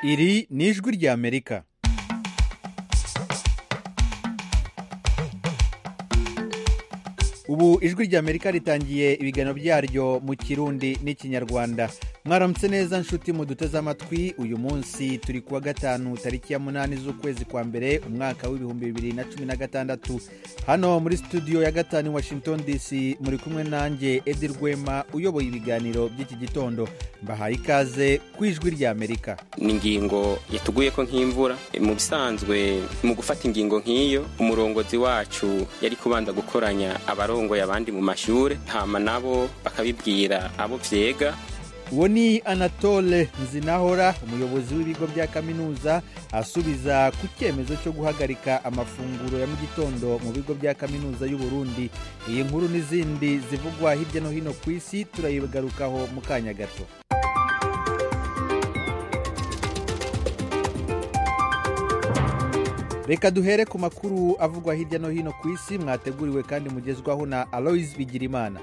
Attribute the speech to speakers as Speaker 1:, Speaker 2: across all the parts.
Speaker 1: iri ni ijwi ry'amerika ubu ijwi ry'amerika ritangiye ibiganiro byaryo mu kirundi n'ikinyarwanda mwaramutse neza nshuti muduteze amatwi uyu munsi turi kuwa gatanu tariki ya munani z'ukwezi kwa mbere umwaka w'ibihumbi bibiri na cumi na gatandatu hano muri studio ya gatanu i washington dc muri kumwe nanjye edi rwema uyoboye ibiganiro by'iki gitondo mbahaye ikaze ku ijwi ry'amerika
Speaker 2: ni ingingo yatuguye ko nk'imvura mu bisanzwe mu gufata ingingo nk'iyo umurongozi wacu yari kubanza gukoranya abarongoye abandi mu mashure hama nabo bakabibwira abo vyega
Speaker 1: uwo ni anatole nzinahora umuyobozi w'ibigo bya kaminuza asubiza ku cyemezo cyo guhagarika amafunguro ya mu gitondo mu bigo bya kaminuza y'u Burundi iyi nkuru n'izindi zivugwa hirya no hino ku isi turayigarukaho mu kanya gato reka duhere ku makuru avugwa hirya no hino ku isi mwateguriwe kandi mugezwaho na aloise bigirimana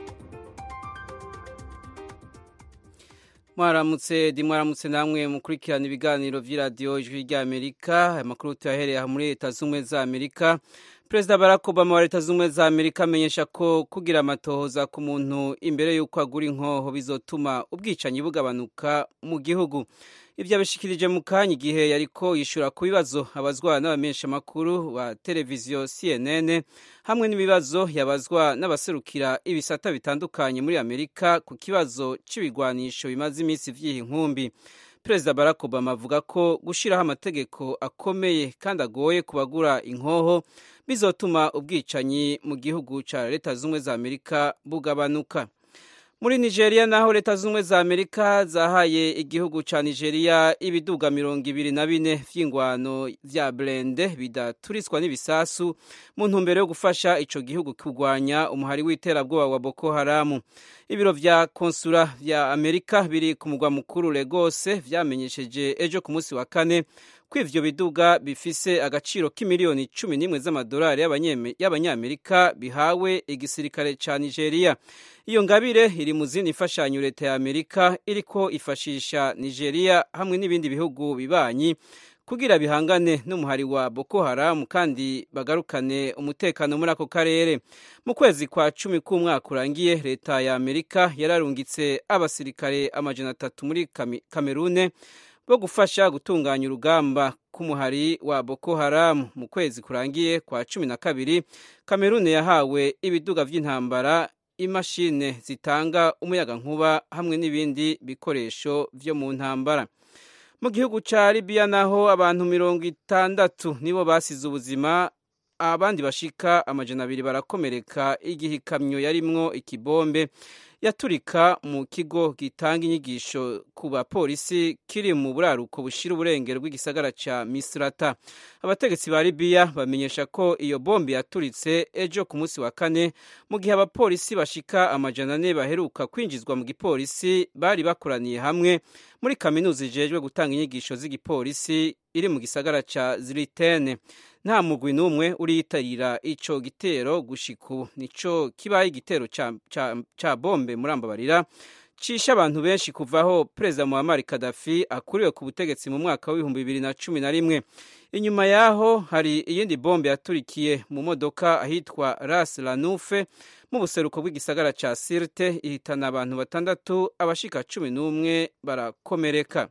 Speaker 3: mwaramutse di mwaramutse namwe mukurikirana ibiganiro by'iradiyo ijwi ry'amerika aya makuru tuyahereye aha muri leta z'ubumwe za amerika perezida barack obama wa leta z'ubumwe za amerika amenyesha ko kugira amatohoza ku muntu imbere y'uko agura inkoho bizotuma ubwicanyi bugabanuka mu gihugu ibyo abishikirije mu kanya igihe yariko yishura ku bibazo abazwa n'abamenyeshamakuru ba televiziyo cnn hamwe n'ibibazo yabazwa n'abaserukira ibisata bitandukanye muri amerika ku kibazo c'ibigwanisho bimaze iminsi vy'iyi nkumbi perezida barack obama avuga ko gushiraho amategeko akomeye kandi agoye ku bagura inkoho bizotuma ubwicanyi mu gihugu ca leta z'ubumwe za amerika bugabanuka muri nigeria naho leta z'ubumwe za amerika zahaye igihugu ca nigeria ibiduga mirongo ibiri na bine vy'ingwano vya blende bidaturiswa n'ibisasu mu ntumbero yo gufasha ico gihugu kurwanya umuhari w'iterabwoba wa boko haramu ibiro vya konsula vya amerika biri ku mugwa mukuru legose vyamenyesheje ejo ku munsi wa kane ko ivyo biduga bifise agaciro k'imiliyoni cumi n'imwe z'amadolari y'abanyamerika bihawe igisirikare ca nigeria iyo ngabire iri mu zindi mfashanyo leta ya amerika iriko ifashisha nigeria hamwe n'ibindi bihugu bibanyi kugira bihangane n'umuhari wa boko haramu kandi bagarukane umutekano muri ako karere mu kwezi kwa cumi k'umwaka urangiye leta ya amerika yararungitse abasirikare amajana atatu muri kamerune bo gufasha gutunganya urugamba k'umuhari wa boko haramu mu kwezi kurangiye kwa cumi na kabiri kamerune yahawe ibiduga vy'intambara imashine zitanga umuyagankuba hamwe n'ibindi bikoresho vyo mu ntambara mu gihugu ca libiya naho abantu mirongo itandatu nibo basize ubuzima abandi bashika amajana abiri barakomereka igihe ikamyo yarimwo ikibombe yaturika mu kigo gitanga inyigisho ku bapolisi kiri mu buraruko bushira uburengero bw'igisagara ca misrata abategetsi ba libiya bamenyesha ko iyo bombe yaturitse ejo ku munsi wa kane mu gihe abapolisi bashika amajana ane baheruka kwinjizwa mu gipolisi bari bakoraniye hamwe muri kaminuza ijejwe gutanga inyigisho z'igipolisi iri mu gisagara ca ziritene nta mugwi n'umwe uriyitarira ico gitero gushika ubu nico kibaye igitero ca, ca, ca bombe muri ambabarira cisha abantu benshi kuvaho perezida muhammad kadafi akuriwe ku butegetsi mu mwaka w'ibihumbi bibiri na cumi na rimwe inyuma yaho hari iyindi bombe yaturikiye mu modoka ahitwa ras lanufe mu buseruko bw'igisagara ca sirte ihitana abantu batandatu abashika cumi n'umwe barakomereka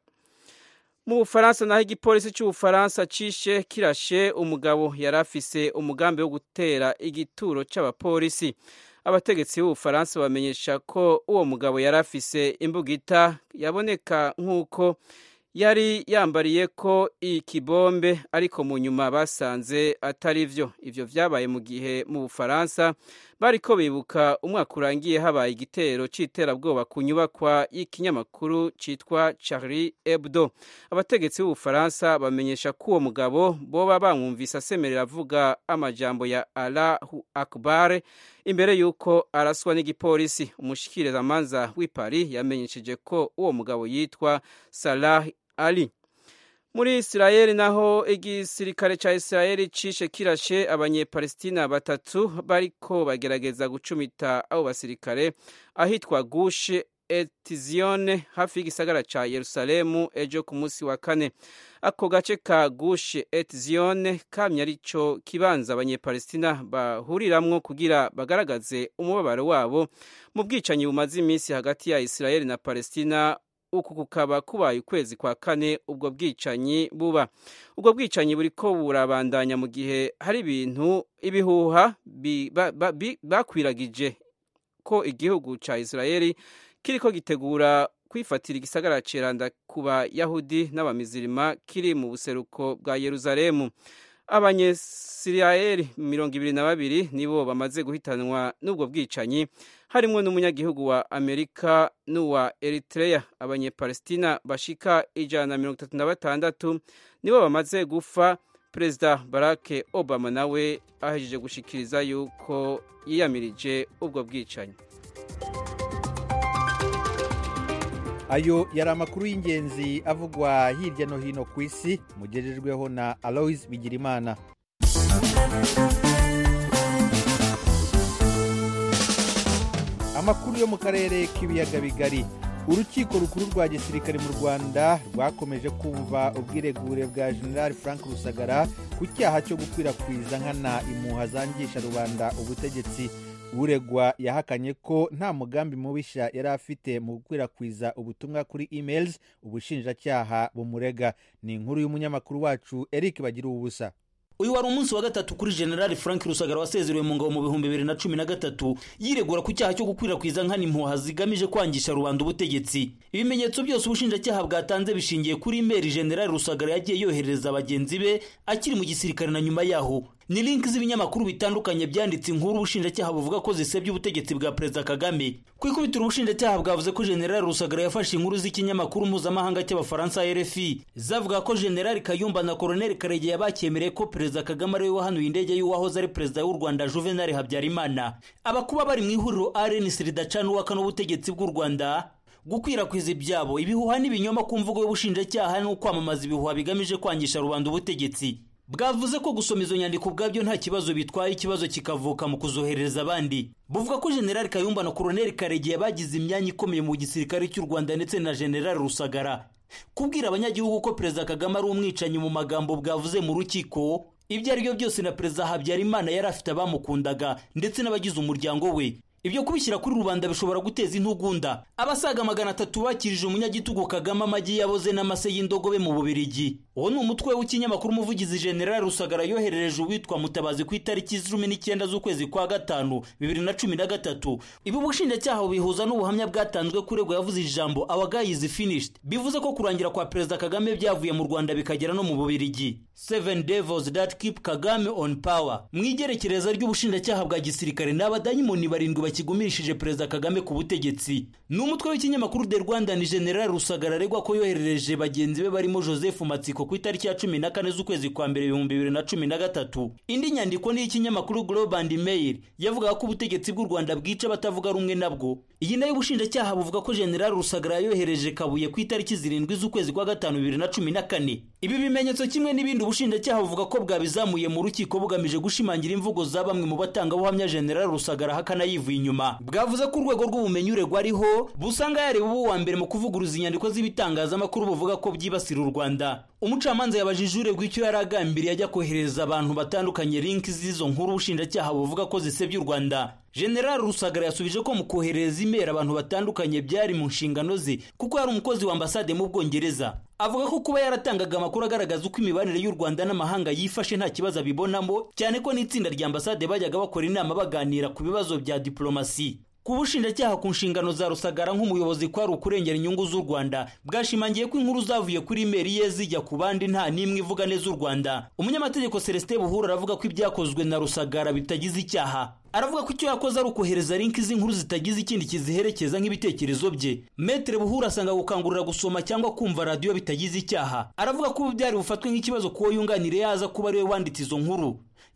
Speaker 3: mu bufaransa naho igipolisi cy'ubufaransa cishe kirashe umugabo yari afise umugambi wo gutera igituro c'abapolisi abategetsi b'ubufaransa bamenyesha ko uwo mugabo yari afise imbugita yaboneka nk'uko yari yambariye ko ikibombe ariko mu nyuma basanze atari vyo ivyo vyabaye mu gihe mu bufaransa bariko bibuka umwaka urangiye habaye igitero c'iterabwoba ku nyubakwa y'ikinyamakuru citwa Charlie Hebdo abategetsi b'ubufaransa bamenyesha ko uwo mugabo boba bamwumvise asemerera avuga amajambo ya Allahu Akbar imbere y'uko araswa n'igipolisi umushikirizamanza w'i Paris yamenyesheje ko uwo mugabo yitwa Salah Ali muri isirayeli naho igisirikare ca isirayeli cishe kirashe abanyepalestina batatu bariko bagerageza gucumita abo basirikare ahitwa gushe etizione hafi y'igisagara ca yerusalemu ejo ku munsi wa kane ako gace ka gushe etizione kamye arico kibanza abanyepalestina bahuriramwo kugira bagaragaze umubabaro wabo mu bwicanyi bumaze iminsi hagati ya isirayeli na palestina uku kukaba kubaye ukwezi kwa kane ubwo bwicanyi buba ubwo bwicanyi buriko burabandanya mu gihe hari ibintu ibihuha bakwiragije ko igihugu ca isirayeli kiriko gitegura kwifatira igisagara ceranda ku bayahudi n'abamizirima kiri mu buseruko bwa yeruzalemu abanyesirayeli mirongo ibiri na babiri nibo bamaze guhitanwa n'ubwo bwicanyi harimwo n'umunyagihugu wa amerika n'uwa eritrea abanyepalestina bashika ijana na mirongo itatu na batandatu nibo bamaze gufa perezida barack obama nawe ahejeje gushikiriza yuko yiyamirije ubwo bwicanyi
Speaker 1: ayo yari amakuru y'ingenzi avugwa hirya no hino ku isi mugejejweho na aloise bigirimana amakuru yo mu karere k'ibiyaga bigari urukiko rukuru rwa gisirikare mu rwanda rwakomeje kumva ubwiregure bwa general frank rusagara ku cyaha cyo gukwirakwiza nkana impuha zangisha rubanda ubutegetsi uregwa yahakanye ko nta mugambi mubisha yari afite mu gukwirakwiza ubutumwa kuri emails ubushinjacyaha bumurega ni inkuru y'umunyamakuru wacu eric bagira ubusa
Speaker 4: uyu wari umunsi wa gatatu kuri generali frank rusagara wasezerewe mu ngabo mu bihumbi bibiri na cumi na gatatu yiregura ku cyaha cyo gukwirakwiza nkana impuha zigamije kwangisha rubanda ubutegetsi ibimenyetso byose ubushinjacyaha bwatanze bishingiye kuri imeri generali rusagara yagiye yoherereza bagenzi be akiri mu gisirikare na nyuma yaho ni linki z'ibinyamakuru bitandukanye byanditse inkuru ubushinjacyaha buvuga ko zisebya ubutegetsi bwa perezida kagame ku ikubitiro ubushinjacyaha bwavuze ko generali rusagara yafashe inkuru z'ikinyamakuru mpuzamahanga cy'abafaransa rfi zavuga ko generali kayumba na koroneli karegeya bakemereye ko perezida kagame ariwe wahanuye indege y'uwahoze ari perezida w'u rwanda juvenali habyarimana abakuba bari mu ihuriro rnc ridacana uwaka n'ubutegetsi bw'u rwanda gukwirakwiza ibyabo ibihuha n'ibinyoma ku mvugo y'ubushinjacyaha no kwamamaza ibihuha bigamije kwangisha rubanda ubutegetsi bwavuze ko gusoma izo nyandiko ubwabyo nta kibazo bitwaye ikibazo kikavuka mu kuzohereza abandi buvuga ko generali kayumba na koroneli karegeya bagize imyanya ikomeye mu gisirikare cy'u rwanda ndetse na generali rusagara kubwira abanyagihugu ko perezida kagame ari umwicanyi mu magambo bwavuze mu rukiko ibyo ari byo byose na perezida habyarimana yari afite abamukundaga ndetse n'abagize umuryango we ibyo kubishyira kuri rubanda bishobora guteza intugunda abasaga magana atatu bakirije umunyagitugu kagame amagi yaboze n'amase y'indogobe mu bubirigi uwo ni umutwe w'ikinyamakuru umuvugizi generali rusagara yoherereje uwitwa mutabazi ku itariki cumi n'icyenda z'ukwezi kwa gatanu bibiri na cumi na gatatu ibi ubushinjacyaha bubihuza n'ubuhamya bwatanzwe kuregwa yavuze ijambo our guy is finished bivuze ko kurangira kwa perezida kagame byavuye mu rwanda bikagera no mu bubirigi seven devils that keep kagame on power mu igerekereza ry'ubushinjacyaha bwa gisirikare ni abadayimoni barindwi bakigumishije perezida kagame ku butegetsi ni umutwe w'ikinyamakuru de rwanda ni general rusagara aregwa ko yoherereje bagenzi be barimo joseph matsiko ku itariki ya cumi na kane z'ukwezi kwa mbere ibihumbi bibiri na cumi na gatatu indi nyandiko ni iy'ikinyamakuru global and mail yavugaga ko ubutegetsi bw'u rwanda bwica abatavuga rumwe nabwo iyi nayo ubushinjacyaha buvuga ko general rusagara yohereje kabuye ku itariki zirindwi z'ukwezi kwa gatanu bibiri na cumi na kane ibi bimenyetso kimwe n'ibindi ubushinjacyaha buvuga ko bwabizamuye mu rukiko bugamije gushimangira imvugo za bamwe mu batangabuhamya general rusagara hakana yivuye inyuma bwavuze ko urwego rw'ubumenyi uregwa ariho busanga yareba ubu wa mbere mu kuvuguruza inyandiko z'ibitangazamakuru buvuga ko byibasira u rwanda umucamanza yabajije uregwa icyo yari agambiriye ajya kohereza abantu batandukanye linki z'izo nkuru ubushinjacyaha buvuga ko zisebya u rwanda general rusagara yasubije ko mu kohereza imeri abantu batandukanye byari mu nshingano ze kuko yari umukozi wa ambasade mu bwongereza avuga ko kuba yaratangaga amakuru agaragaza uko imibanire y'u rwanda n'amahanga yifashe nta kibazo abibonamo cyane ko n'itsinda rya ambasade bajyaga bakora inama baganira ku bibazo bya diplomasi ku bushinjacyaha ku nshingano za rusagara nk'umuyobozi kwari ukurengera inyungu z'u rwanda bwashimangiye ko inkuru zavuye kuri imeri ye zijya ku bandi nta n'imwe ivuga neza u rwanda umunyamategeko celestin buhura aravuga ko ibyakozwe na rusagara bitagize icyaha aravuga ko icyo yakoze ari ukohereza linki z'inkuru zitagize ikindi kiziherekeza nk'ibitekerezo bye metere buhura asanga gukangurira gusoma cyangwa kumva radiyo bitagize icyaha aravuga ko ubu byari bufatwe nk'ikibazo kuwo yunganire yaza kuba ariwe wanditse izo nkuru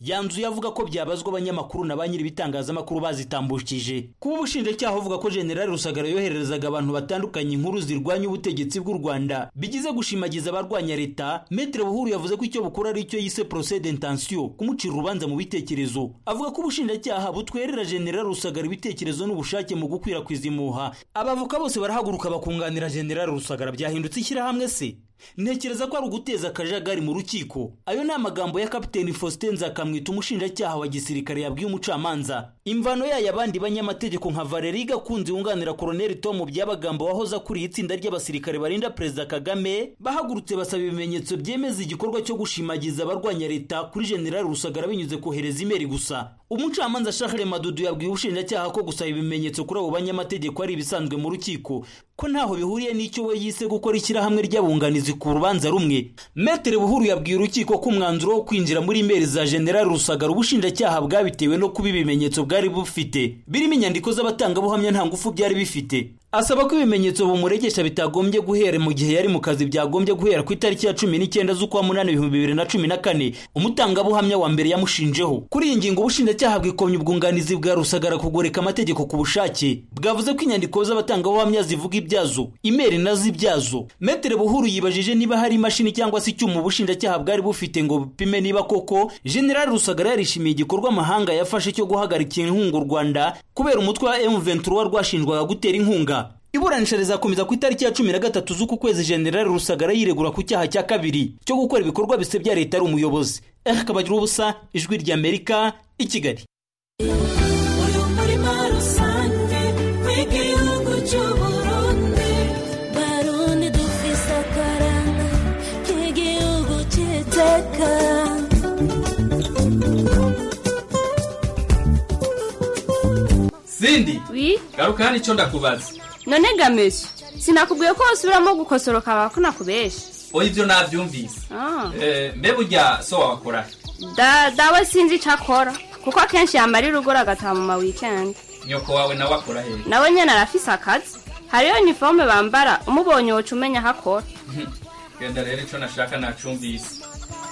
Speaker 4: yanzuye avuga ko byabazwa abanyamakuru na ba nyiri ibitangazamakuru bazitambukije kuba ubushinjacyaha buvuga ko generali rusagara yohererezaga abantu batandukanye inkuru zirwanya ubutegetsi bw'u rwanda bigize gushimagiza abarwanya leta metere buhuru yavuze ko icyo bukora ari icyo yise procès d'intention kumucira urubanza mu bitekerezo avuga ko ubushinjacyaha butwerera generali rusagara ibitekerezo n'ubushake mu gukwirakwiza impuha abavoka bose barahaguruka bakunganira generali rusagara byahindutse ishyirahamwe se ntekereza ko ari uguteza akajagari mu rukiko ayo ni amagambo ya kapiteni faustin nzakamwita umushinjacyaha wa gisirikare yabwiye umucamanza imvano yayo abandi banyamategeko nka valeri gakunzi wunganira koroneli tom byabagamba wahoze akuriye itsinda ry'abasirikare barinda perezida kagame bahagurutse basaba ibimenyetso byemeza igikorwa cyo gushimagiza abarwanya leta kuri generali rusagara binyuze kohereza imeri gusa umucamanza shahre madudu yabwiye ubushinjacyaha ko gusaba ibimenyetso kuri abo banyamategeko ari ibisanzwe mu rukiko ko ntaho bihuriye n'icyo we yise gukora ishyirahamwe ry'abunganizi ku rubanza rumwe metere buhuru yabwiye urukiko ko umwanzuro wo kwinjira muri imeri za generali rusagara ubushinjacyaha bwabitewe no kuba ibimenyetso bwari bufite birimo inyandiko z'abatangabuhamya nta ngufu byari bifite asaba ko ibimenyetso bumuregesha bitagombye guhera mu gihe yari mu kazi byagombye guhera ku itariki ya cumi n'icyenda z'ukwa munani ibihumbi bibiri na cumi na kane umutangabuhamya wa mbere yamushinjeho kuri iyi ngingo ubushinjacyaha bwikomye ubwunganizi bwa rusagara kugoreka amategeko ku bushake bwavuze ko inyandiko z'abatangabuhamya zivuga ibyazo imeri nazo ibyazo metere buhuru yibajije niba hari imashini cyangwa se icyuma ubushinjacyaha bwari bufite ngo bupime niba koko generali rusagara yarishimiye igikorwa amahanga yafashe cyo guhagarika inkunga u rwanda kubera umutwe wa m23 rwashinjwaga gutera inkunga iburanisha rizakomeza ku itariki ya cumi na gatatu z'uku kwezi generali rusagara yiregura ku cyaha cya kabiri cyo gukora ibikorwa bisebya leta ari umuyobozi akabagira ubusa ijwi ry'amerika i kigali
Speaker 5: uyu murima rusange w'igihugu cy'uburundi barundi dufise akaranga k'igihugu cy'iteka
Speaker 6: sindi
Speaker 7: wi
Speaker 6: garuka hano icyo ndakubaza
Speaker 7: none gamesha sinakubwiye ko wasubiramo gukosoroka ko nakubesha
Speaker 6: oya ibyo nabyumvise
Speaker 7: Ah.
Speaker 6: Eh, mbe burya so wakora
Speaker 7: da dawe sinzi icyo akora kuko akenshi yamarira ugura agataha mu ma weekend
Speaker 6: nyoko wawe nawe akora he
Speaker 7: nawe nyine arafise akazi hariyo uniforme bambara umubonye woca umenya aho akora
Speaker 6: genda rero icyo nashaka nacumbise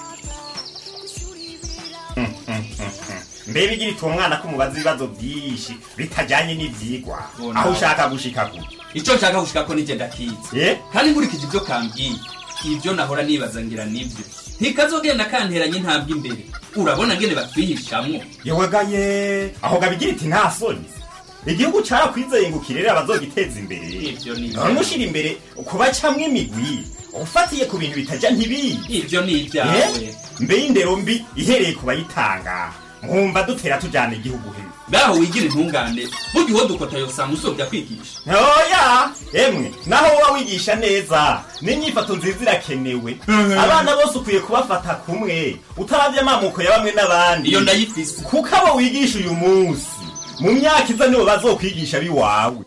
Speaker 8: mbere igira ituma umwana ko umubaza ibibazo byinshi bitajyanye n'ibyigwa
Speaker 6: Oh,
Speaker 8: aho
Speaker 6: no.
Speaker 8: ushaka gushika gute
Speaker 6: icyo nshaka gushika ko nigenda kizi
Speaker 8: Eh?
Speaker 6: kandi nkurikije ibyo kambwiye ibyo nahora nibaza ngira nibyo ntikazogenda kanteranye intambwe imbere urabona ngene batwihishamwo
Speaker 8: yewegaye aho gabigira iti nta soni igihugu carakwizeye ngo kirere abazogiteza imbere
Speaker 6: Ivyo ni
Speaker 8: none ushira imbere kubacamwo imigwi ufatiye ku bintu bitajya ntibiyi
Speaker 6: ibyo ni ibyawe
Speaker 8: Eh? mbe y'indero mbi ihereye ku bayitanga mwumva dutera tujyana igihugu hejuru
Speaker 6: ngaho wigira intungane burya uwo dukota yosanga usobya kwigisha
Speaker 8: oya emwe naho woba wigisha neza n'inyifato nziza irakenewe abana bose ukwiye kubafata kumwe utarabye amamuko ya bamwe n'abandi
Speaker 6: iyo ndayifise
Speaker 8: kuko abo wigisha uyu munsi mu myaka iza nibo bazokwigisha biwawe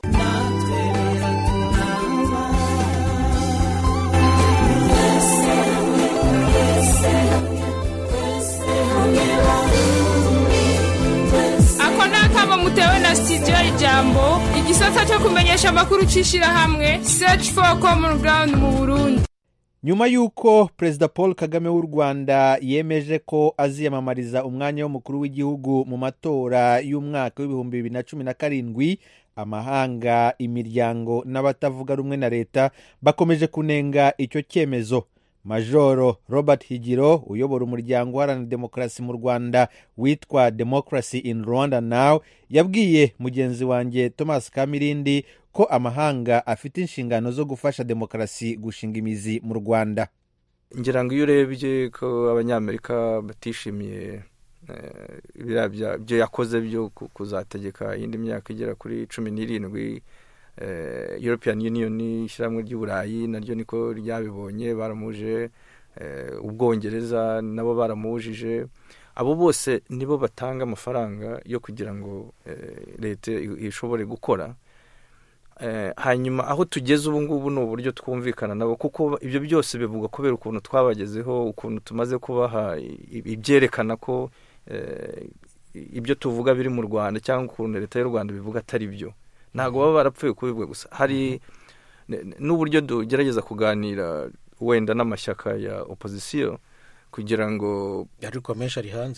Speaker 9: ako ni akamo mutewe na studio ijambo igisata cyo kumenyesha amakuru cy'ishyirahamwe search for common ground mu burundi
Speaker 1: nyuma y'uko perezida paul kagame w'u rwanda yemeje ko aziyamamariza umwanya w'umukuru w'igihugu mu matora y'umwaka w'ibihumbi bibiri na cumi na karindwi amahanga imiryango n'abatavuga rumwe na leta bakomeje kunenga icyo cyemezo majoro robert higiro uyobora umuryango uharanira demokarasi mu rwanda witwa democracy in rwanda now yabwiye mugenzi wanjye thomas kamirindi ko amahanga afite inshingano zo gufasha demokarasi gushinga imizi mu rwanda
Speaker 10: ngira ngo iyo urebye ko abanyamerika batishimiye eh, biriya bya- byo yakoze byo ku- kuzategeka iyindi myaka igera kuri cumi n'irindwi eh, european union ishyirahamwe ry'uburayi naryo niko ryabibonye baramuje eh, ubwongereza nabo baramujije abo bose nibo batanga amafaranga yo kugira ngo eh, leta i- ishobore gukora Eh, hanyuma aho tugeze ubu ngubu ni uburyo twumvikana nabo kuko ibyo byose bivugwa kubera ukuntu twabagezeho ukuntu tumaze kubaha i- ibyerekana ko eh, ibyo tuvuga biri mu rwanda cyangwa ukuntu leta y'u rwanda bivuga atari byo ntabwo baba barapfuye kubivuga gusa hari n- n'uburyo tugerageza kuganira wenda n'amashyaka ya opozisiyo kugira ngo
Speaker 11: ariko menshi ari hanze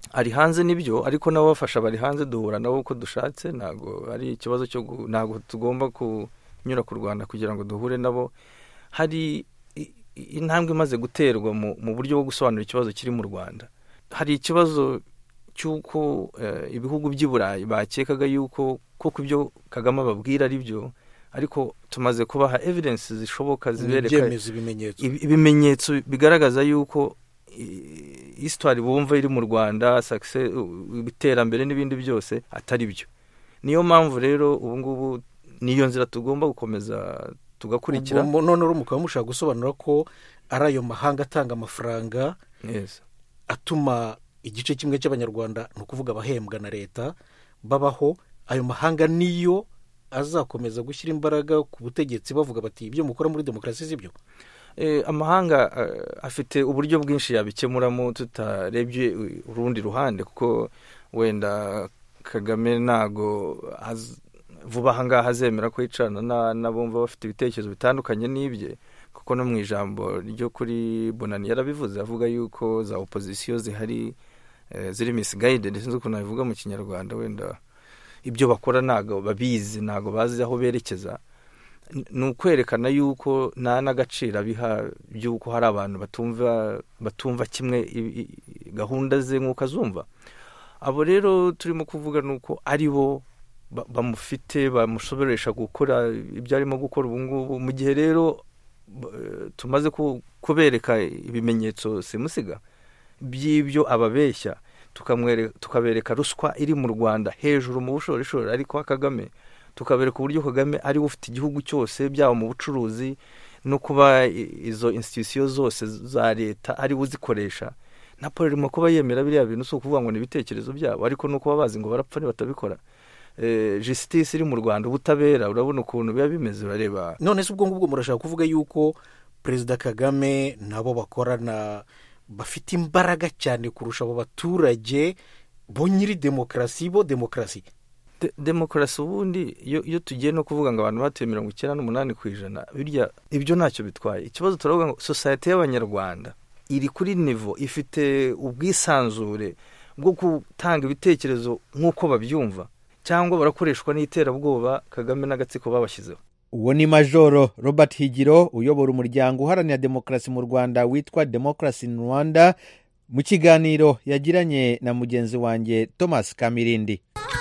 Speaker 10: ari hanze nibyo ariko nabo bafasha bari hanze duhura nabo uko dushatse ntabwo ari ikibazo cyo gu- ntabwo tugomba kunyura ku rwanda kugira ngo duhure nabo hari i- i- intambwe imaze guterwa mu, mu buryo bwo gusobanura ikibazo kiri mu rwanda hari ikibazo cy'uko eh, ibihugu by'i burayi bakekaga yuko koko ibyo kagame ababwira ari byo ariko tumaze kubaha evidence zishoboka zibereka
Speaker 11: ibyemeza ibimenyetso
Speaker 10: ibi- ibimenyetso bigaragaza yuko i- histoire bumva iri mu rwanda success- u- iterambere n'ibindi byose atari byo niyo mpamvu rero ubu ngubu niyo nzira tugomba gukomeza tugakurikira
Speaker 11: Ubwo none rero mukaba mushaka gusobanura ko ari ayo mahanga atanga amafaranga
Speaker 10: Yes.
Speaker 11: atuma igice kimwe cy'abanyarwanda ni ukuvuga abahembwa na leta babaho ayo mahanga niyo azakomeza gushyira imbaraga ku butegetsi bavuga bati ibyo mukora muri demokarasi si byo
Speaker 10: Eh, amahanga eh, afite uburyo bwinshi yabikemuramo tutarebye urundi ruhande kuko wenda kagame ntago az- vuba aha ngaha azemera ko yicarana na- n'abumva bafite ibitekerezo bitandukanye n'ibye kuko no mu ijambo ryo kuri bonani yarabivuze avuga yuko za opozisiyo zihari eh, ziri misigayide sinzi ukuntu nabivuga mu kinyarwanda wenda ibyo bakora ntago babizi ntago bazi aho berekeza ni ukwerekana yuko nta n'agaciro abiha by'uko hari abantu batumva batumva kimwe i- i- gahunda ze nk'uko azumva abo rero turimo kuvuga ni uko ari bo ba- bamufite bamushoboresha gukora ibyo arimo gukora ubu ngubu mu gihe rero b- tumaze ku- kubereka ibimenyetso simusiga by'ibyo ababeshya tukamwere- tukabereka ruswa iri mu rwanda hejuru mu bushorishori ariko wa kagame tukabereka uburyo kagame ariwe ufite igihugu cyose byaba mu bucuruzi no kuba i- izo institusiyo zose za leta ariwe uzikoresha na paul irimo kuba yemera biriya bintu si ukuvuga ngo ni ibitekerezo byabo ariko no kuba bazi ngo barapfa nibatabikora eh, justice iri mu rwanda ubutabera urabona ukuntu biba bimeze urareba
Speaker 11: none se ubwo ngubwo murashaka kuvuga yuko perezida kagame nabo bakorana bafite imbaraga cyane kurusha abo baturage bo nyiri demokarasi bo demokarasi
Speaker 10: De- demokarasi ubundi iyo iyo tugiye no kuvuga ngo abantu batuye mirongo icyenda n'umunani ku ijana birya ibyo ntacyo bitwaye ikibazo turavuga ngo sosiyete y'abanyarwanda iri kuri nivo ifite ubwisanzure bwo gutanga ibitekerezo nk'uko babyumva cyangwa barakoreshwa n'iterabwoba kagame n'agatsiko babashyizeho
Speaker 1: uwo ni majoro robert higiro uyobora umuryango uharanira demokarasi mu rwanda witwa demokarasi in rwanda mu kiganiro yagiranye na mugenzi wanjye thomas kamirindi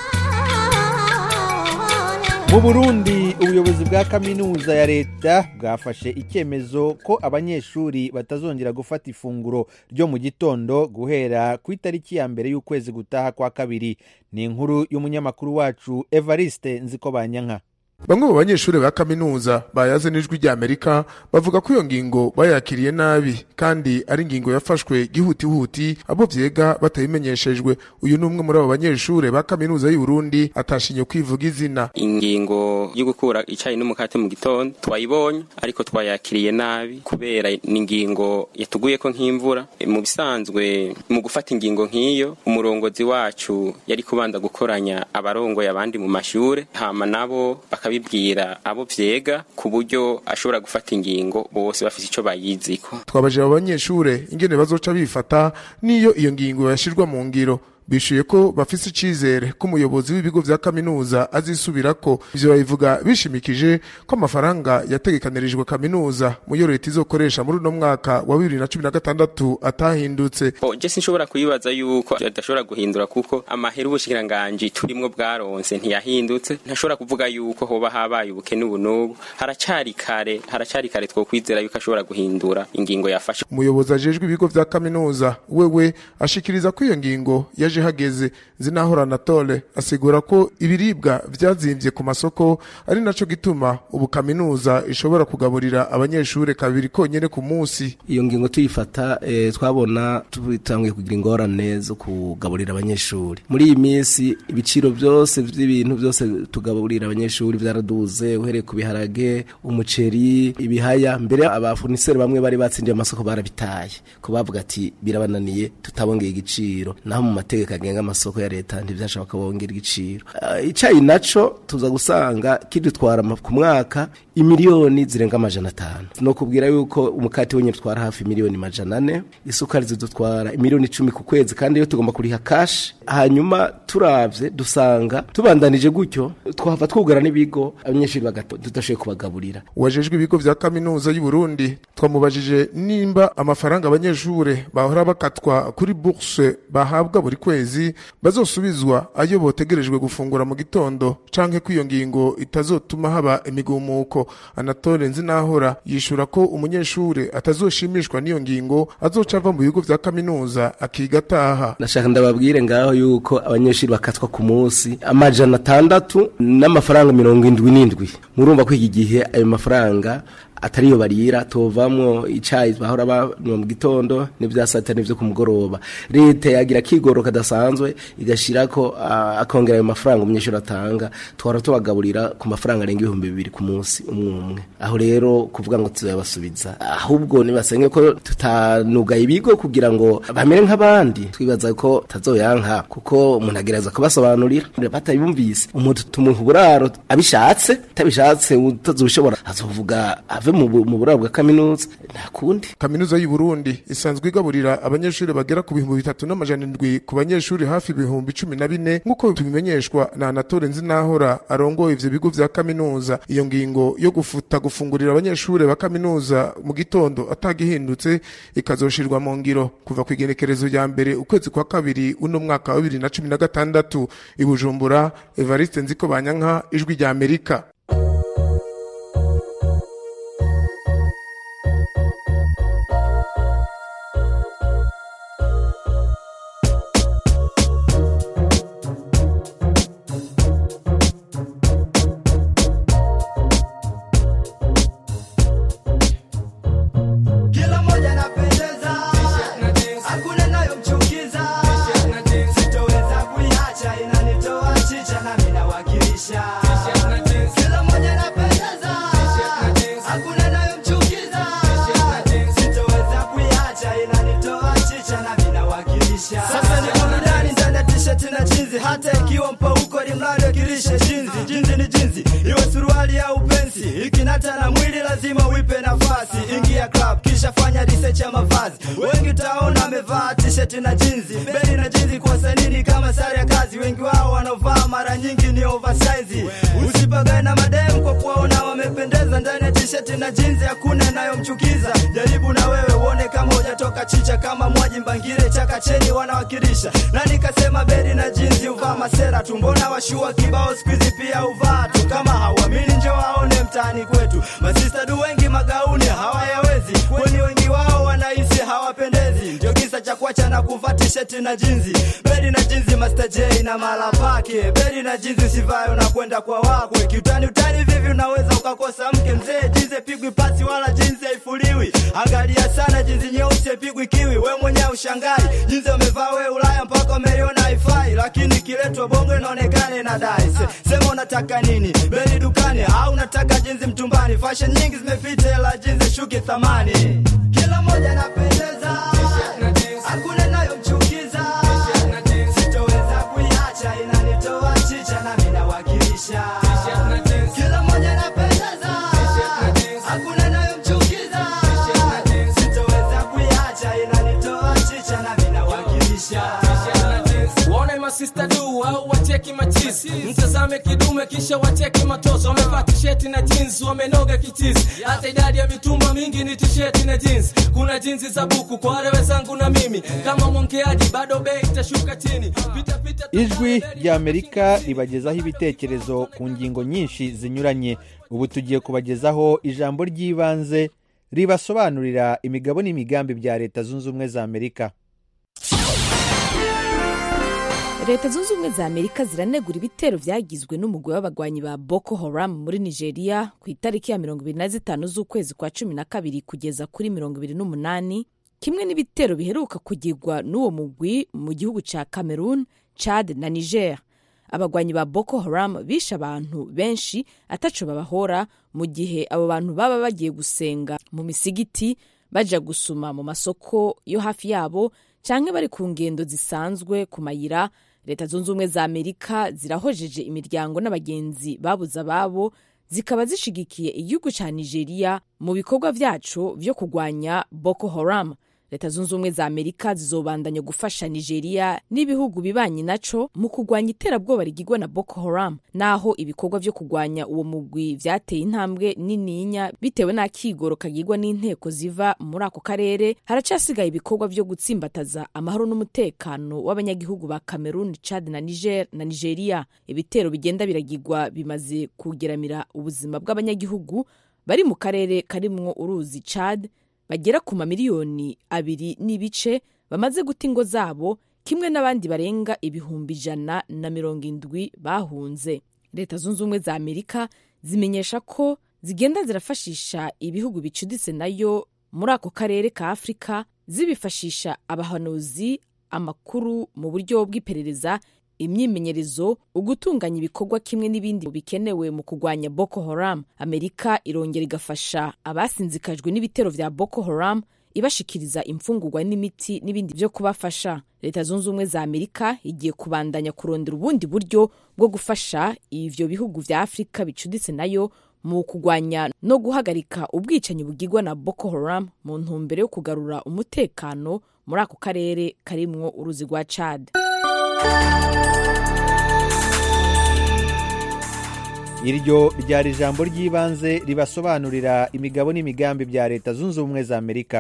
Speaker 1: mu burundi ubuyobozi bwa kaminuza ya leta bwafashe icyemezo ko abanyeshuri batazongera gufata ifunguro ryo mu gitondo guhera ku itariki ya mbere y'ukwezi gutaha kwa kabiri ni inkuru y'umunyamakuru wacu evariste nzikobanyanka
Speaker 12: bamwe mu banyeshuri ba kaminuza bayaze n'ijwi ry'amerika bavuga ko iyo ngingo bayakiriye nabi kandi ari ingingo yafashwe gihutihuti abo vyega batabimenyeshejwe uyu ni umwe muri abo banyeshuri ba kaminuza y'u Burundi atashinye kwivuga izina
Speaker 2: ingingo yo gukura icyayi n'umukate mu gitondo twayibonye ariko twayakiriye nabi kubera ni ingingo yatuguye ko nk'imvura mu bisanzwe mu gufata ingingo nk'iyo umurongozi wacu yari kubanza gukoranya abarongoye abandi mu mashure hama nabo bakabibwira abo vyega ku buryo ashobora gufata ingingo bose bafite ico bayiziko
Speaker 12: twabajije abo banyeshure ingene bazoca bifata n'iyo iyo ngingo yashirwa mu ngiro bishuye ko bafise icizere ko umuyobozi w'ibigo vya kaminuza azisubirako ivyo babivuga bishimikije ko amafaranga yategekanirijwe kaminuza mu yo leta izokoresha muri uno mwaka wa bibiri na cumi na gatandatu atahindutse
Speaker 2: Oh, je sinshobora kuyibaza yuko adashobora guhindura kuko amahera ubushikiranganji turimwo bwaronse ntiyahindutse ntashobora kuvuga yuko hoba habaye ubukene ubu n'ubu haracari kare haracari kare twokwizera yuko ashobora guhindura ingingo yafashe
Speaker 12: umuyobozi ajejwe ibigo vya kaminuza wewe ashikiriza ko iyo ngingo yaje hageze zinahora anatole asigura ko ibiribwa vyazimvye ku masoko ari naco gituma ubu kaminuza ishobora kugaburira abanyeshure kabiri konyene ku munsi
Speaker 13: iyo ngingo tuyifata eh, twabona tutanguye kugira ingorane zo kugaburira abanyeshuri muri iyi minsi ibiciro byose by'ibintu byose tugaburira abanyeshuri byaraduze uhereye ku biharage umuceri ibihaya mbere abafuniseri bamwe bari batsindiye amasoko barabitaye ko bavuga ati birabananiye tutabongeye igiciro naho mu mategeko agenga amasoko ya leta ntibyashobora bongera igiciro Ah, icayi naco tuza gusanga kidutwara ama- ku mwaka imiliyoni zirenga amajana atanu no kubwira yuko umukati wenyine utwara hafi miliyoni majana ane isukari zidutwara imiliyoni icumi ku kwezi kandi iyo tugomba kuriha kashi hanyuma turavye dusanga tubandanije gutyo twahava twugara n'ibigo abanyeshuri bagata- tudashoboye kubagaburira
Speaker 12: uwajejwe ibigo vya kaminuza y'u Burundi twamubajije nimba amafaranga abanyeshure bahora bakatwa kuri bourse bahabwa buri kwezi bazosubizwa ayo botegerejwe gufungura mu gitondo canke ko iyo ngingo itazotuma haba imigumuko Anatole Nzinahora yishura ko umunyeshure atazoshimishwa n'iyo ngingo azoca ava mu bigo vya kaminuza akiga ataha
Speaker 13: nashaka ndababwire ngaho yuko abanyeshuri bakatwa ku munsi amajana atandatu n'amafaranga mirongo indwi n'indwi murumva ko iki gihe ayo mafaranga atariyo barira tovamwo icayi bahora banywa mu gitondo n'ivya sata n'ivyo ku mugoroba leta yagira kigoro kadasanzwe igashirako ah, akongera ayo mafaranga umunyeshuri atanga twara tubagaburira ku mafaranga arenga ibihumbi bibiri ku munsi umwe umwe aho rero kuvuga ngo tuzabasubiza ahubwo nibasenge ko tutanugaye ibigo kugira ngo bamere nk'abandi twibaza ko tazoyanka kuko umuntu agerageza kubasobanurira batabumvise umuntu tumuha uburaro abishatse atabishatse utazobishobora azovuga ave mu bu- mu buraro bwa kaminuza nta kundi
Speaker 12: kaminuza y'u Burundi isanzwe igaburira abanyeshuri bagera ku bihumbi bitatu n'amajana indwi ku banyeshuri hafi ibihumbi cumi na bine nk'uko tubimenyeshwa na Anatole Nzinahora arongoye ivyo bigo vya kaminuza iyo ngingo yo gufuta gufungurira abanyeshuri ba kaminuza mu gitondo atagihindutse ikazoshirwa mu ngiro kuva ku igenekerezo rya mbere ukwezi kwa kabiri uno mwaka wa bibiri na cumi na gatandatu i Bujumbura Evariste Nziko Banyanka ijwi rya Amerika
Speaker 14: Kila moja napendeza, hakuna nayomchukiza, sitoweza kuiacha, inanitoa chicha nami nawakilisha. Kila moja napendeza, hakuna nayomchukiza, sitoweza kuiacha, inanitoa chicha nami nawakilisha. Sasa niko ndani ndani ya t-shirt na jinzi, hata ikiwa mpauko ni mradi wakilishe jinzi. Jinzi ni jinzi, iwe suruali au pensi, ikinata na mwili lazima uipe nafasi. Ingia club kisha fanya research ya mavazi, wengi utaona amevaa t-shirt na jinzi, beli na jinzi kwa sanini kama sare ya kazi. Wengi wao wanaovaa mara nyingi ni oversize. Usipagae na madem kwa kuwaona wamependeza ndani ya t-shirt na jinzi, hakuna inayomchukiza. Jaribu na wewe uone kama hujatoka chicha, kama mwaji mbangire chaka cheni wanawakilisha. Na nikasema beli na jinzi uvaa masera tu, mbona washua kibao siku hizi pia uvaa tu. Kama hauamini njo waone mtaani kwetu, masista du wengi magauni hawayawezi, kwani wengi wao wanahisi hawapendezi. Ndio kisa cha kuacha na kuvaa t-shirt na jinzi, beli na jinzi, Master J na mala pake, beli na jinzi usivae unakwenda kwa wakwe. Kiutani utani vivi unaweza ukakosa mke mzee, jinzi pigwi pasi wala jinzi haifuliwi. Angalia sana jinzi nyeusi haipigwi kiwi, we mwenyewe ushangai jinzi umevaa we Ulaya mpaka umeliona haifai, lakini ikiletwa bongo inaonekana inadai. Se, sema unataka nini, beli dukani au unataka jinzi mtumbani? Fashion nyingi zimepita, ila jinzi shuki thamani. Kila moja napendeza, hakuna inayomchukiza, sitoweza kuiacha, inanitoa chicha nami nawakilisha. Kila moja napendeza, hakuna inayomchukiza, sitoweza kuiacha, inanitoa chicha nami nawakilisha.
Speaker 15: waone masista du au wacheki machisi mtazame kidume kisha wacheki matoso wamevaa tisheti na jeans wamenoga kichizi hata idadi ya mitumba mingi ni tisheti na jeans kuna jinsi za buku kwa wale wenzangu na mimi kama mwongeaji bado bei itashuka chini pita pita
Speaker 1: ijwi rya amerika ribagezaho ibitekerezo ku ngingo nyinshi zinyuranye ubu tugiye kubagezaho ijambo ry'ibanze ribasobanurira imigabo n'imigambi bya leta zunze ubumwe za amerika
Speaker 16: leta zunze ubumwe za amerika ziranegura ibitero byagizwe n'umugwi w'abagwanyi ba boko haram muri nigeria ku itariki ya mirongo ibiri na zitanu z'ukwezi kwa cumi na kabiri kugeza kuri mirongo ibiri n'umunani kimwe n'ibitero biheruka kugirwa n'uwo mugwi mu gihugu cya cameroon chad na niger abagwanyi ba boko haram bishe abantu benshi ataco babahora mu gihe abo bantu baba bagiye gusenga mu misigiti baja gusuma mu masoko yo hafi yabo canke bari ku ngendo zisanzwe ku mayira leta zunze ubumwe za amerika zirahojeje imiryango n'abagenzi babuze ababo zikaba zishigikiye igihugu ca nigeria mu bikorwa vyaco vyo kurwanya boko haram leta zunze ubumwe za amerika zizobandanya gufasha nigeria n'ibihugu bibanyi naco mu kurwanya iterabwoba rigirwa na boko haram naho ibikorwa vyo kurwanya uwo mugwi vyateye intambwe nininya bitewe n'akigoro kagirwa n'inteko ziva muri ako karere haracasigaye ibikorwa vyo gutsimbataza amahoro n'umutekano w'abanyagihugu ba cameroon chad na niger na nigeria ibitero bigenda biragirwa bimaze kugeramira ubuzima bw'abanyagihugu bari mu karere karimwo uruzi chad bagera ku mamiliyoni abiri n'ibice bamaze guta ingo zabo kimwe n'abandi barenga ibihumbi ijana na mirongo indwi bahunze leta zunze ubumwe za amerika zimenyesha ko zigenda zirafashisha ibihugu bicuditse nayo muri ako karere ka afurika zibifashisha abahanuzi amakuru mu buryo bw'iperereza imyimenyerezo ugutunganya ibikorwa kimwe n'ibindi bikenewe mu kurwanya boko haram amerika irongera igafasha abasinzikajwe n'ibitero vya boko haram ibashikiriza imfungurwa n'imiti n'ibindi byo kubafasha leta zunze ubumwe za amerika igiye kubandanya kurondera ubundi buryo bwo gufasha ivyo bihugu vya afurika bicuditse nayo mu kurwanya no guhagarika ubwicanyi bugirwa na boko haram mu ntumbero yo kugarura umutekano muri ako karere karimwo uruzi rwa chad
Speaker 1: iryo ryari ijambo ry'ibanze ribasobanurira imigabo n'imigambi bya leta zunze ubumwe za amerika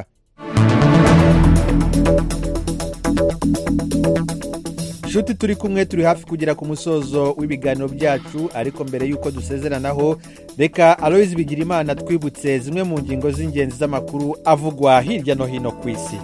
Speaker 1: nshuti turi kumwe turi hafi kugera ku musozo w'ibiganiro byacu ariko mbere y'uko dusezeranaho reka aloyizi bigira imana twibutse zimwe mu ngingo z'ingenzi z'amakuru avugwa hirya no hino ku isi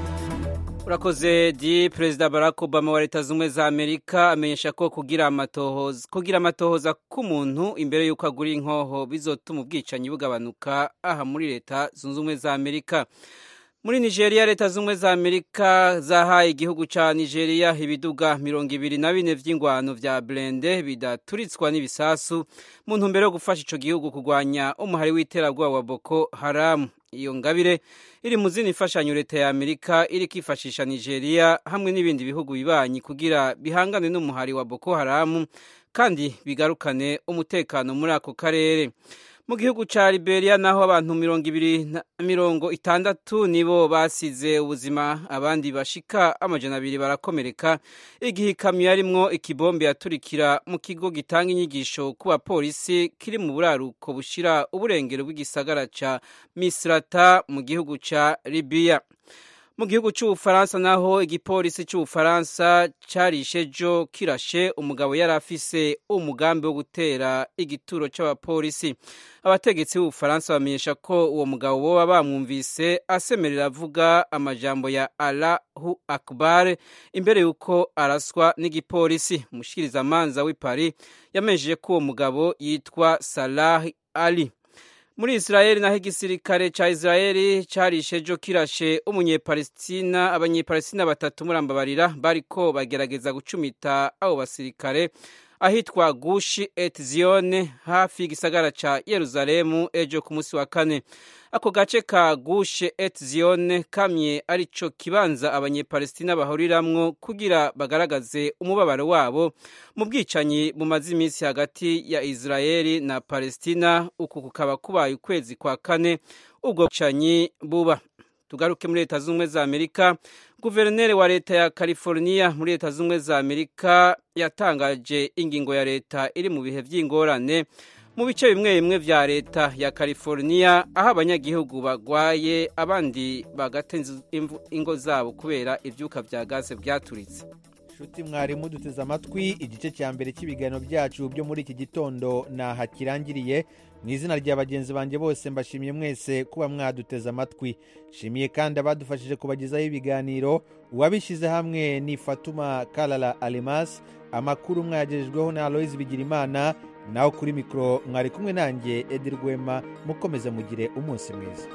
Speaker 3: urakoze di perezida barack obama wa leta zunze ubumwe za amerika amenyesha ko kugira amatohoza kugira amatohoza k'umuntu imbere y'uko agura inkoho bizotuma ubwicanyi bugabanuka aha muri leta zunze ubumwe za amerika muri nigeria leta zunze ubumwe za amerika zahaye igihugu cya nigeria ibiduga mirongo ibiri na bine by'ingwano vya burende bidaturitswa n'ibisasu mu ntumbero yo gufasha ico gihugu kurwanya umuhari w'iterabwoba wa boko haramu iyo ngabire iri mu zindi mfashanyo leta ya amerika iri kwifashisha nigeria hamwe n'ibindi bihugu bibanyi kugira bihangane n'umuhari wa boko haramu kandi bigarukane umutekano muri ako karere mu gihugu cya liberia naho abantu mirongo ibiri na mirongo itandatu nibo basize ubuzima abandi bashika amajana abiri barakomereka igihe ikamyo yarimwo ikibombe yaturikira mu kigo gitanga inyigisho ku bapolisi kiri mu buraruko bushira uburengero bw'igisagara ca misrata mu gihugu ca libiya mu gihugu cy'ubufaransa naho igipolisi cy'ubufaransa cyarishe jo kirashe umugabo yari afise umugambi wo gutera igituro cy'abapolisi abategetsi b'ubufaransa bamenyesha ko uwo mugabo boba bamwumvise asemerera avuga amajambo ya allahu akbar imbere y'uko araswa n'igipolisi umushikirizamanza w'i paris yamenyesheje ko uwo mugabo yitwa salah ali muri israeli naho igisirikare ca israeli carishe jo kirashe umunyepalestina abanyepalestina batatu murambabarira bariko bagerageza gucumita abo basirikare ahitwa gushi et zione hafi y'igisagara ca yeruzalemu ejo ku munsi wa kane ako gace ka gushe et zione kamye arico kibanza abanyepalestina bahuriramwo kugira bagaragaze umubabaro wabo mu bwicanyi bumaze iminsi hagati ya israeli na palestina uku kukaba kubaye ukwezi kwa kane ubwo bwicanyi buba tugaruke muri leta z'ubumwe za amerika guverineri wa leta ya california muri leta z'ubumwe za amerika yatangaje ingingo ya leta iri mu bihe by'ingorane mu bice bimwe bimwe vya leta ya california aho abanyagihugu bagwaye abandi bagata ingo zabo kubera ivyuka vya gaze vyaturitse
Speaker 1: nshuti mwarimu duteze amatwi igice cya mbere cy'ibiganiro byacu byo muri iki gitondo naha kirangiriye mu izina rya bagenzi banjye bose mbashimiye mwese kuba mwaduteze amatwi nshimiye kandi abadufashije kubagezaho ibiganiro uwabishyize hamwe ni fatuma karara alemasi amakuru mwayagejejweho na aloyizi bigirimana naho kuri mikoro mwari kumwe nanjye edi rwema mukomeze mugire umunsi mwiza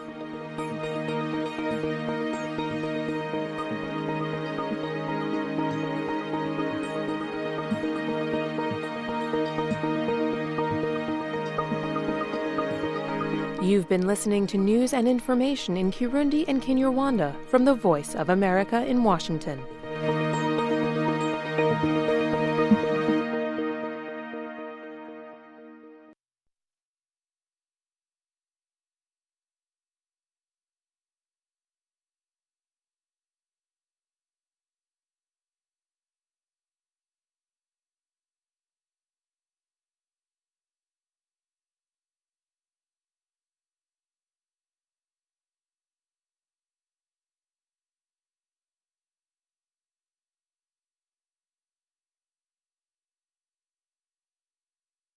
Speaker 17: You've been listening to news and information in Kirundi and Kinyarwanda from the Voice of America in Washington.